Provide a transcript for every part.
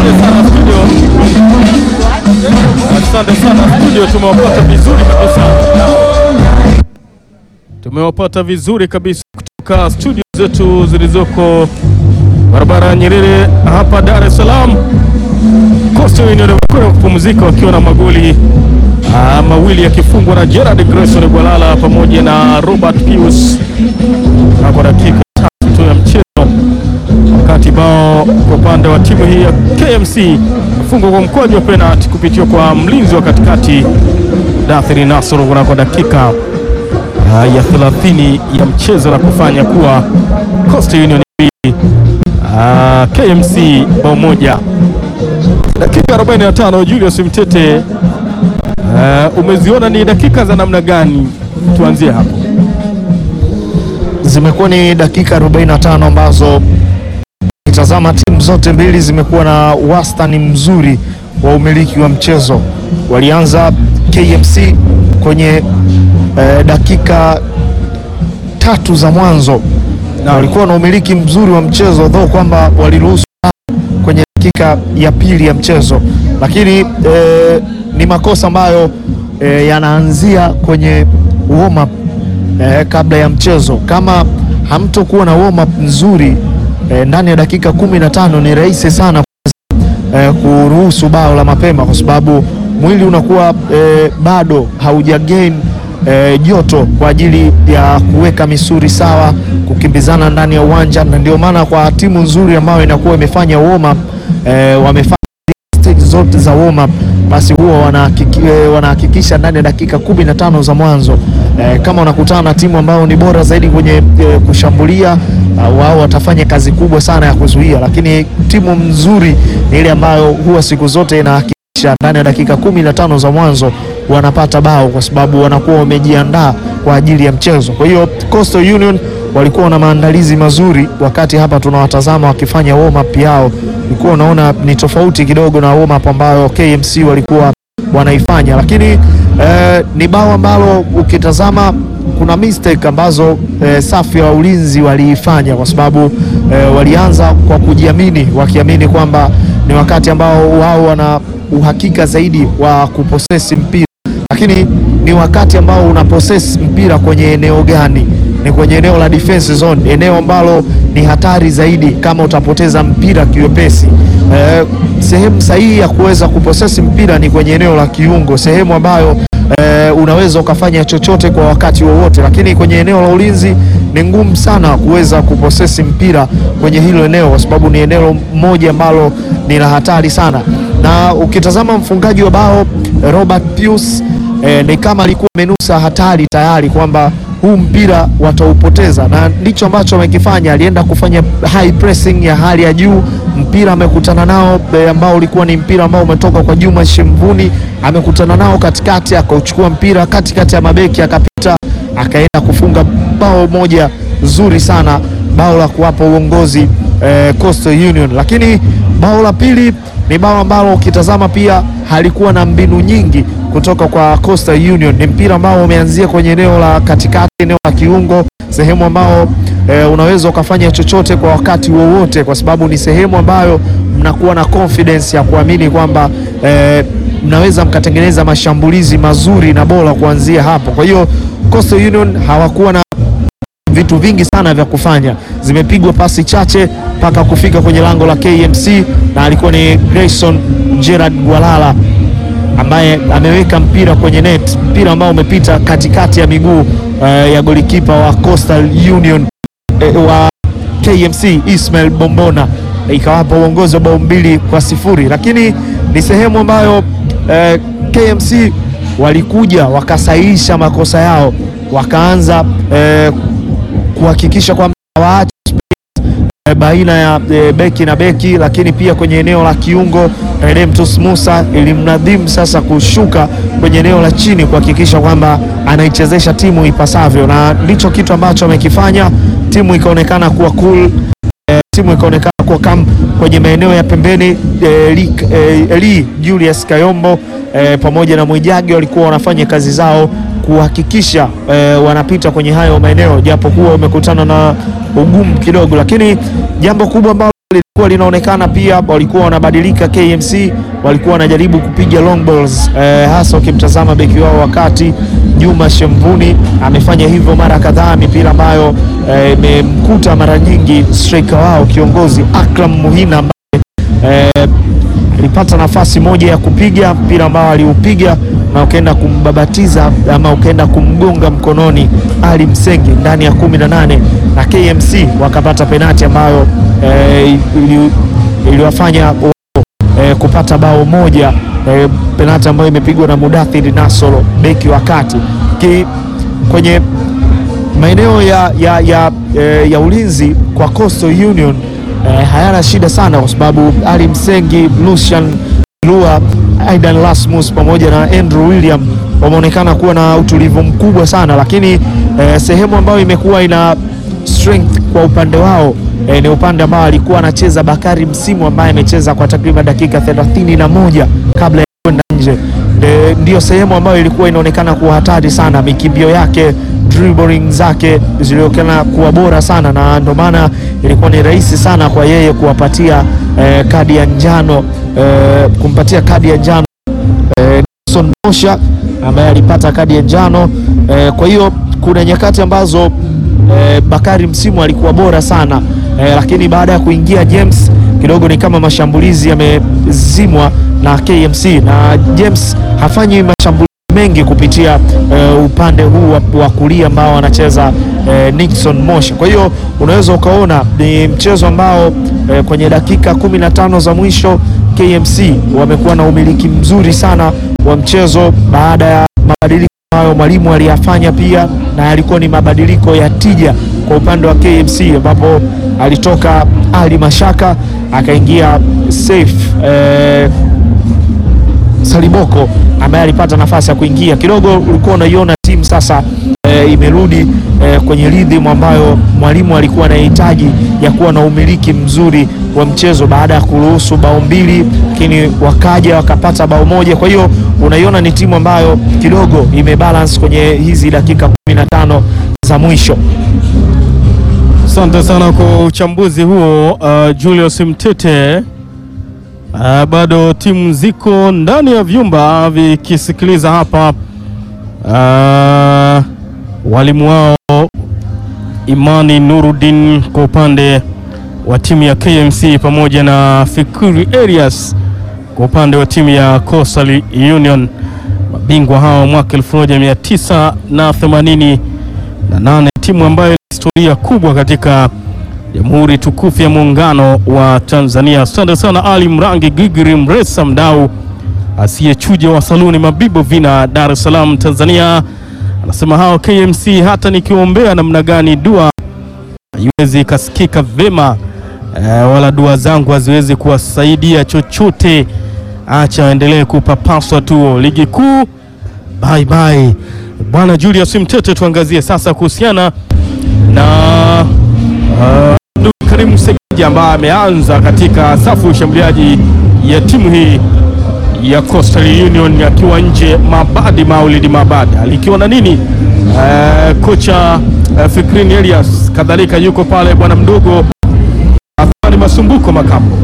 Asante sana studio, asante sana studio, tumewapata vizuri kabisa, tumewapata vizuri kabisa kutoka studio zetu zilizoko barabara ya Nyerere hapa Dar es Salaam. Coastal Union wamekwenda kupumzika wakiwa na magoli ah, mawili yakifungwa na Gerard Grayson Gwalala pamoja na Robert Pius na kwa dakika tatu tu ya mchezo, wakati bao kwa upande wa timu hii ya KMC fungwa kwa mkwaju wa penalti kupitia kwa mlinzi wa katikati Dathiri Nasoro kunako dakika ah, ya 30 ya mchezo na kufanya kuwa Coastal Union mbili ah, KMC bao moja. Dakika 45 Julius Mtete, uh, umeziona ni dakika za namna gani? Tuanzie hapo. Zimekuwa ni dakika 45 ambazo kitazama timu zote mbili zimekuwa na wastani mzuri wa umiliki wa mchezo. Walianza KMC kwenye eh, dakika tatu za mwanzo na walikuwa na umiliki mzuri wa mchezo though kwamba waliruhusu kwenye dakika ya pili ya mchezo, lakini eh, ni makosa ambayo eh, yanaanzia kwenye warm up eh, kabla ya mchezo. Kama hamtokuwa na warm up nzuri eh, ndani ya dakika kumi na tano ni rahisi sana eh, kuruhusu bao la mapema kwa sababu mwili unakuwa eh, bado hauja gain eh, joto kwa ajili ya kuweka misuri sawa, kukimbizana ndani ya uwanja, na ndio maana kwa timu nzuri ambayo inakuwa imefanya warm up eh, wamefanya stage zote za warm up basi huwa wanahakiki- eh, wanahakikisha ndani ya dakika kumi na tano za mwanzo eh, kama wanakutana na timu ambayo ni bora zaidi kwenye eh, kushambulia uh, wao watafanya kazi kubwa sana ya kuzuia, lakini timu nzuri ni ile ambayo huwa siku zote inahakikisha ndani ya dakika kumi na tano za mwanzo wanapata bao kwa sababu wanakuwa wamejiandaa kwa ajili ya mchezo. Kwa hiyo Coastal Union walikuwa na maandalizi mazuri, wakati hapa tunawatazama wakifanya warm up yao, ulikuwa unaona ni tofauti kidogo na warm up ambayo KMC walikuwa wanaifanya, lakini eh, ni bao ambalo ukitazama kuna mistake ambazo eh, safu ya ulinzi waliifanya kwa sababu eh, walianza kwa kujiamini, wakiamini kwamba ni wakati ambao wao wana uhakika zaidi wa kuposesi mpira lakini ni wakati ambao una possess mpira kwenye eneo gani? Ni kwenye eneo la defense zone, eneo ambalo ni hatari zaidi kama utapoteza mpira kiwepesi. Eh, sehemu sahihi ya kuweza kupossess mpira ni kwenye eneo la kiungo, sehemu ambayo eh, unaweza ukafanya chochote kwa wakati wowote, lakini kwenye eneo la ulinzi ni ngumu sana kuweza kuposesi mpira kwenye hilo eneo, kwa sababu ni eneo moja ambalo ni la hatari sana. Na ukitazama mfungaji wa bao Robert Pius eh, ni kama alikuwa amenusa hatari tayari kwamba huu mpira wataupoteza, na ndicho ambacho amekifanya. Alienda kufanya high pressing ya hali ya juu, mpira amekutana nao eh, ambao ulikuwa ni mpira ambao umetoka kwa Juma Shemvuni, amekutana nao katikati, akauchukua mpira katikati ya mabeki, akapita akaenda kufunga bao moja zuri sana, bao la kuwapa uongozi eh, Coastal Union. Lakini bao la pili ni bao ambalo ukitazama pia halikuwa na mbinu nyingi kutoka kwa Coastal Union. Ni mpira ambao umeanzia kwenye eneo la katikati, eneo la kiungo, sehemu ambao eh, unaweza ukafanya chochote kwa wakati wowote, kwa sababu ni sehemu ambayo mnakuwa na confidence ya kuamini kwamba eh, mnaweza mkatengeneza mashambulizi mazuri na bora kuanzia hapo. Kwa hiyo Coastal Union hawakuwa na vitu vingi sana vya kufanya, zimepigwa pasi chache mpaka kufika kwenye lango la KMC, na alikuwa ni Grayson Gerard Gwalala ambaye ameweka mpira kwenye net, mpira ambao umepita katikati ya miguu eh, ya golikipa wa Coastal Union eh, wa KMC Ismail Bombona, ikawapa uongozi wa bao mbili kwa sifuri, lakini ni sehemu ambayo eh, KMC walikuja wakasahihisha makosa yao, wakaanza eh, kuhakikisha kwamba hawaachi eh, baina ya eh, beki na beki, lakini pia kwenye eneo la kiungo Redemptus Musa ilimnadhimu sasa kushuka kwenye eneo la chini kuhakikisha kwamba anaichezesha timu ipasavyo, na ndicho kitu ambacho amekifanya. Timu ikaonekana kuwa cool, eh, timu ikaonekana kuwa kam kwenye maeneo ya pembeni eh, Eli, eh, Eli Julius Kayombo eh, pamoja na Mwijage walikuwa wanafanya kazi zao kuhakikisha eh, wanapita kwenye hayo maeneo, japo kuwa umekutana na ugumu kidogo, lakini jambo kubwa ambalo kuwa linaonekana pia walikuwa wanabadilika. KMC walikuwa wanajaribu kupiga long balls eh, hasa ukimtazama beki wao wakati Juma Shemvuni amefanya hivyo mara kadhaa, mipira ambayo imemkuta eh, mara nyingi striker wao kiongozi Akram Muhina ambaye eh, alipata nafasi moja ya kupiga mpira ambao aliupiga na ukaenda kumbabatiza ama ukaenda kumgonga mkononi Ali Msengi ndani ya kumi na nane na KMC wakapata penati ambayo eh, iliwafanya eh, kupata bao moja eh, penati ambayo imepigwa na Mudathir Nasoro beki wa kati Ki, kwenye maeneo ya, ya, ya, eh, ya ulinzi kwa Coastal Union eh, hayana shida sana kwa sababu Ali Msengi, Lucian Lua, Aidan Lasmus pamoja na Andrew William wameonekana kuwa na utulivu mkubwa sana, lakini eh, sehemu ambayo imekuwa ina strength kwa upande wao eh, ni upande ambao alikuwa anacheza Bakari Msimu ambaye amecheza kwa takriban dakika thelathini na moja kabla ya kwenda nje. Ndiyo sehemu ambayo ilikuwa inaonekana kuwa hatari sana, mikimbio yake dribbling zake zilionekana kuwa bora sana, na ndio maana ilikuwa ni rahisi sana kwa yeye kuwapatia eh, kadi ya njano eh, kumpatia kadi ya njano eh, Nelson Mosha ambaye alipata kadi ya njano eh, kwa hiyo kuna nyakati ambazo eh, Bakari Msimu alikuwa bora sana eh, lakini baada ya kuingia James kidogo ni kama mashambulizi yamezimwa na KMC na James hafanyi mashambulizi mengi kupitia uh, upande huu wa, wa kulia ambao anacheza uh, Nixon Mosha. Kwa hiyo unaweza ukaona ni mchezo ambao uh, kwenye dakika 15 za mwisho KMC wamekuwa na umiliki mzuri sana wa mchezo baada ya mabadiliko ambayo mwalimu aliyafanya pia, na yalikuwa ni mabadiliko ya tija kwa upande wa KMC ambapo alitoka Ali Mashaka akaingia Saif uh, Saliboko ambaye alipata nafasi ya kuingia kidogo. Ulikuwa unaiona timu sasa e, imerudi e, kwenye rhythm ambayo mwalimu alikuwa anahitaji ya kuwa na umiliki mzuri wa mchezo baada ya kuruhusu bao mbili, lakini wakaja wakapata bao moja. Kwa hiyo unaiona ni timu ambayo kidogo imebalance kwenye hizi dakika 15 za mwisho. Asante sana kwa uchambuzi huo uh, Julius Mtete. Uh, bado timu ziko ndani ya vyumba vikisikiliza hapa uh, walimu wao Imani Nuruddin kwa upande wa timu ya KMC pamoja na Fikiri Arias kwa upande wa timu ya Coastal Union, mabingwa hao mwaka 1988 na timu ambayo ina historia kubwa katika Jamhuri tukufu ya Muungano wa Tanzania. Asante sana Ali Mrangi Gigiri Mresa, mdau asiyechuja wa saluni Mabibo Vina, Dar es Salaam, Tanzania, anasema hao KMC hata nikiombea namna gani dua haiwezi ikasikika vema e, wala dua zangu haziwezi kuwasaidia chochote. Acha waendelee kupapaswa tu ligi kuu. Bye bye bwana Julius Mtete, tuangazie sasa kuhusiana na uh, Karim Segeja ambaye ameanza katika safu ya ushambuliaji ya timu hii ya Coastal Union akiwa nje. Mabadi Maulidi Mabadi alikiwa na nini? Uh, kocha uh, Fikrini Elias kadhalika yuko pale, bwana mdogo Athmani Masumbuko Makambo.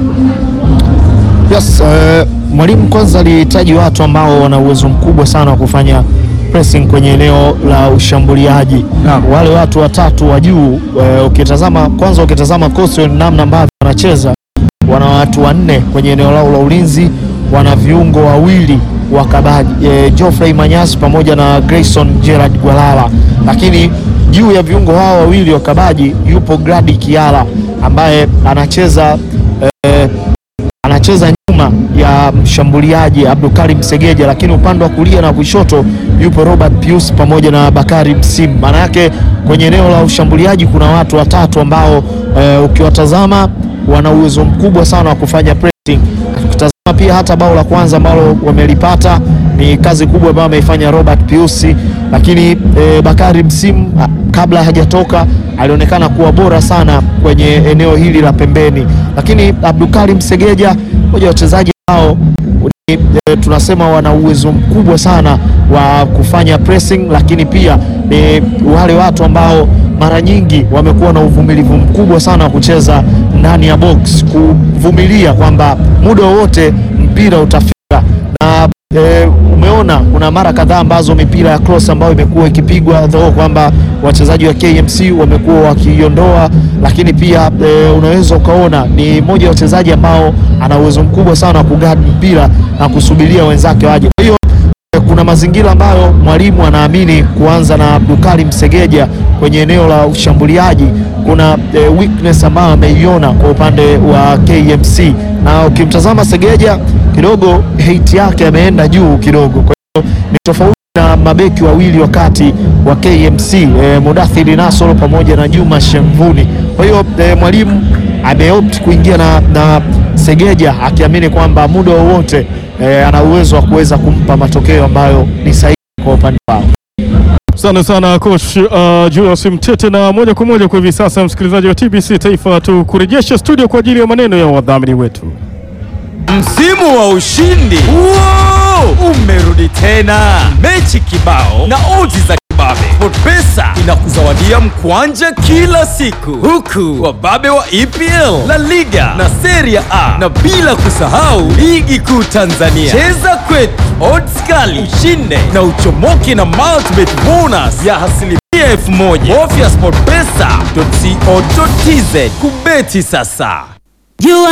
Yes, uh, mwalimu kwanza alihitaji watu ambao wana uwezo mkubwa sana wa kufanya pressing kwenye eneo la ushambuliaji na wale watu watatu wa juu uh, ukitazama kwanza, ukitazama Coastal namna ambavyo wanacheza, wana watu wanne kwenye eneo lao la ulinzi, wana viungo wawili wakabaji eh, Geoffrey Manyasi pamoja na Grayson Gerard Gwalala, lakini juu ya viungo hao wawili wakabaji yupo Gradi Kiala ambaye anacheza eh, anacheza nyuma ya mshambuliaji Abdulkarim Segeja, lakini upande wa kulia na kushoto yupo Robert Pius pamoja na Bakari Msimu. Maana yake kwenye eneo la ushambuliaji kuna watu watatu ambao e, ukiwatazama wana uwezo mkubwa sana wa kufanya pressing. Ukitazama pia hata bao la kwanza ambalo wamelipata ni kazi kubwa ambayo ameifanya Robert Pius, lakini e, Bakari Msimu kabla hajatoka alionekana kuwa bora sana kwenye eneo hili la pembeni, lakini Abdulkarim Segeja mmoja wa wachezaji hao ni, e, tunasema wana uwezo mkubwa sana wa kufanya pressing, lakini pia ni wale watu ambao mara nyingi wamekuwa na uvumilivu mkubwa sana wa kucheza ndani ya box, kuvumilia kwamba muda wowote mpira utafika na e, umeona kuna mara kadhaa ambazo mipira ya cross ambayo imekuwa ikipigwa though kwamba wachezaji wa KMC wamekuwa wakiondoa, lakini pia e, unaweza ukaona ni mmoja wa wachezaji ambao ana uwezo mkubwa sana wa kugadi mpira na kusubiria wenzake waje. Kwa hiyo e, kuna mazingira ambayo mwalimu anaamini kuanza na Abdulkarim Segeja kwenye eneo la ushambuliaji, kuna e, weakness ambayo ameiona kwa upande wa KMC, na ukimtazama Segeja kidogo height yake ameenda juu kidogo, kwa hiyo ni tofauti na mabeki wawili wakati wa KMC e, Mudathiri Nasoro pamoja na Juma Shemvuni. Kwa hiyo e, mwalimu ameopt kuingia na, na Segeja akiamini kwamba muda wowote e, ana uwezo wa kuweza kumpa matokeo ambayo ni sahihi kwa upande wao. Asante sana coach uh, Julius Mtete, na moja kwa moja kwa hivi sasa, msikilizaji wa TBC Taifa, tukurejesha studio kwa ajili ya maneno ya wadhamini wetu. Msimu wa ushindi Wow! umerudi tena, mechi kibao na odds za kibabe. SportPesa inakuzawadia mkwanja kila siku, huku wababe wa EPL, La Liga na Serie A, na bila kusahau ligi kuu Tanzania. Cheza kwetu, odds kali, ushinde na uchomoke na multibet bonus ya asilimia elfu moja. Bofya sportpesa.co.tz kubeti sasa. Jua